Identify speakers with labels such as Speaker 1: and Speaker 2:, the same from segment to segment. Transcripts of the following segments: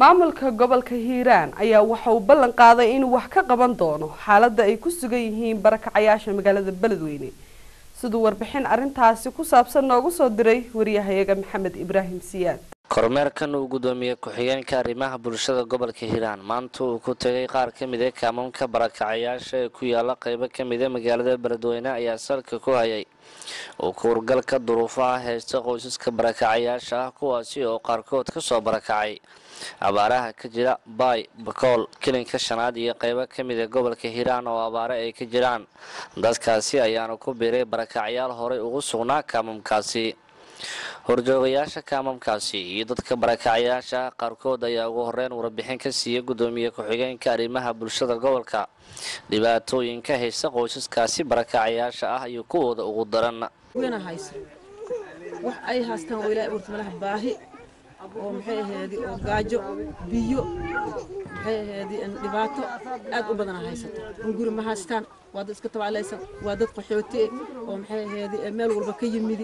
Speaker 1: maamulka gobolka hiiraan ayaa waxa uu ballan qaaday inuu wax ka qaban doono xaaladda ay ku sugan yihiin barakacayaasha magaalada beledweyne siduu warbixin arrintaasi ku saabsan noogu soo diray wariyahayaga maxamed ibraahim siyaad
Speaker 2: kormeerkan uu gudoomiye ku-xigeenka arrimaha bulshada gobolka hiiraan maanta uu ku tegay qaar ka mid a kaamamka barakacayaasha ee ku yaala qeybo ka mid a magaalada beledweyne ayaa salka ku hayay uu kuurgalka duruufaha haysta qoysaska barakacayaasha ah kuwaasi oo qaarkood kasoo barakacay abaaraha ka jira baay bakool kilinka shanaad iyo qeybo ka mid a gobolka hiiraan oo abaare ay ka jiraan dadkaasi ayaana ku biiray barakacyaal horey ugu sugnaa kaamamkaasi horjoogayaasha kaamamkaasi iyo dadka barakacayaasha qaarkood ayaa ugu horeyn warbixin ka siiyey gudoomiye ku-xigeenka arrimaha bulshada gobolka dhibaatooyinka haysta qoysaskaasi barakacayaasha ah iyo kuwooda ugu daran
Speaker 3: hayso wax ay haystaan oo ilaahay abuurta malaha baahi oo maxay ahayd oo gaajo biyo maxay ahayd dhibaato aad u badan haysato oo guri ma haystaan waa dad iska tabaalaysan waa dad qaxooti oo maxay ahayd meel walba ka yimidi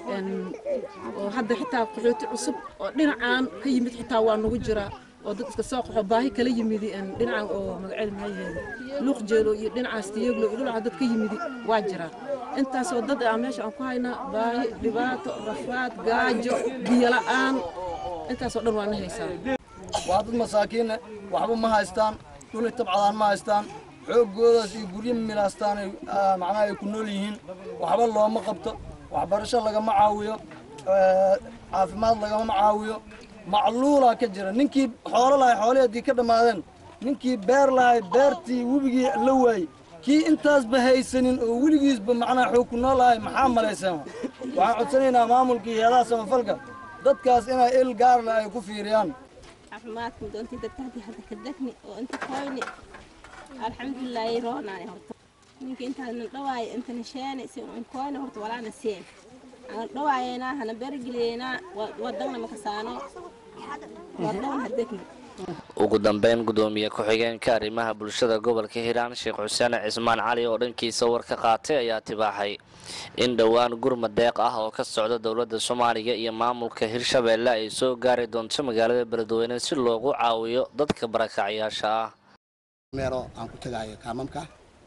Speaker 3: oo hadda xitaa qaxooti cusub oo dhinacaan ka yimid xitaa waa nagu jiraa oo dad iska soo qaxo baahi kala yimidi dhinacan oo magaceeda maxay ahayd luuq jeelo iyo dhinacaas tiyaglo iyo dhinaca dad ka yimidi waa jiraan intaasoo dad ah meesha aan ku haynaa baahi dhibaato rafaad gaajo biyo la'aan intaasoo dhan waa na haysaa
Speaker 4: waa dad masaakiinne waxba ma haystaan dhuli tabcadaan ma haystaan xooggoodaas iyo guryo milaastaan macnaha ay ku nool yihiin waxba looma qabto waxbarasho lagama caawiyo caafimaad lagama caawiyo macluulaa ka jira ninkii xoolo lahay xoolihii haddii ka dhammaadeen ninkii beer lahay beertii webigii la waayey kii intaasba haysanin oo weligiisba macnaha xoog ku nool lahay maxaa malaysaan waxaan codsanaynaa maamulkii heedaha samafalka dadkaas inay il gaarle ay ku fiiriyaan
Speaker 5: caafimaadka doontii dadka haddii hadda ka degni oo inta koyni alxamdulilaahi roonaani horta ninka intaadna dhawaayo intana sheene si un koyni horta walaana seen ana dhawaayeynaa hana bergeliyeynaa wadagna makasaano wadagna ha degni
Speaker 2: ugu dambeyn gudoomiye ku-xigeenka arrimaha bulshada gobolka hiiraan sheekh xuseen cismaan cali oo dhankiisa war ka qaatay ayaa tibaaxay in dhowaan gurmad deeq ah oo ka socda dowladda soomaaliya iyo maamulka hirshabeelle ay soo gaari doonto magaalada beledweyne si loogu caawiyo dadka barakacyaasha ah
Speaker 6: meero aan ku tagaayo kaamamka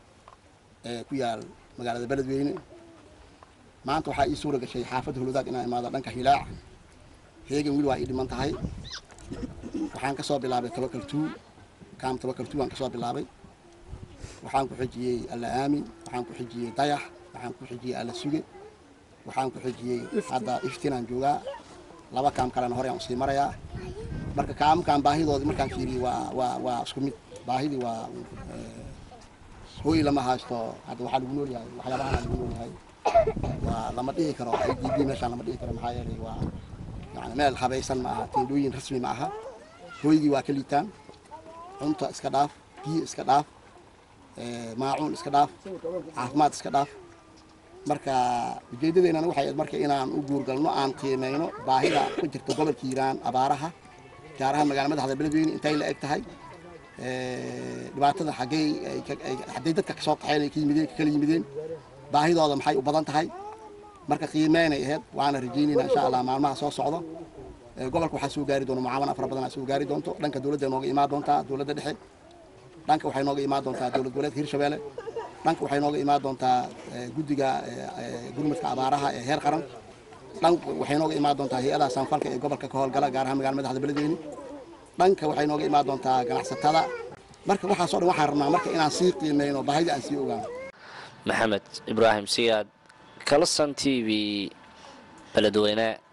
Speaker 6: ee ku yaal magaalada beledweyne maanta waxaa ii suura gashay xaafadda huludaag inaan imaado dhanka hilaac heegan wili waa ii dhiman tahay waxaan ka soo bilaabay tabakaltuu kaam tabakaltuu aan ka soo bilaabay waxaan ku xijiyey alla aamin waxaan ku xijiyey dayax waxaan ku xijiyey alla suge waxaan ku xijiyey hadda iftinaan joogaa laba kaam kalena hore aan usii marayaa marka kaamkaan baahidoodii markaan fiiriyey waa waa waa isku mid baahidii waa hooy lama haysto hadda waxaa lagu nool yahay waxyaabahan lagu nool yahay waa lama dhihi karo i d b meeshaan lama dhihi karo maxaa yeelay waa yani meel habaysan ma aha teendhooyin rasmi ma aha hooygii waa ka liitaan cunta iska dhaaf biyo iska dhaaf maacuun iska dhaaf caafimaad iska dhaaf marka ujeedadeennana waxay ahayd marka inaan u guurgalno aan qiimeyno baahida ku jirta gobolka hiiraan abaaraha gaar ahaan magaala madaxda beledweyne intay la eg tahay dhibaatada xaggey hadday dadka kasoo qaxeen ay ka yimideen ka kala yimideen baahidooda maxay u badan tahay marka qiimeynay ahayd waana rajaynayna insha allah maalmaha soo socdo gobolka waxaa soo gaari doona mucaawano fara badan aa soo gaari doonto dhanka dowladda nooga imaan doontaa dowladda dhexe dhanka waxay nooga imaan doontaa dowlad goboleedka hirshabeelle dhanka waxay nooga imaan doontaa guddiga gurmadka abaaraha ee heer qaran dhanka waxay nooga imaan doontaa hay-adaha sanfalka ee gobolka ka howlgala gaar ahaan magala madaxda beledweyne dhanka waxay nooga imaan doontaa ganacsatada marka waxaasoo dhan waxaan rabnaa marka inaan sii qiimeyno baahida aan sii ogaano
Speaker 2: maxamed ibraahim siyaad kalson t v beledweyne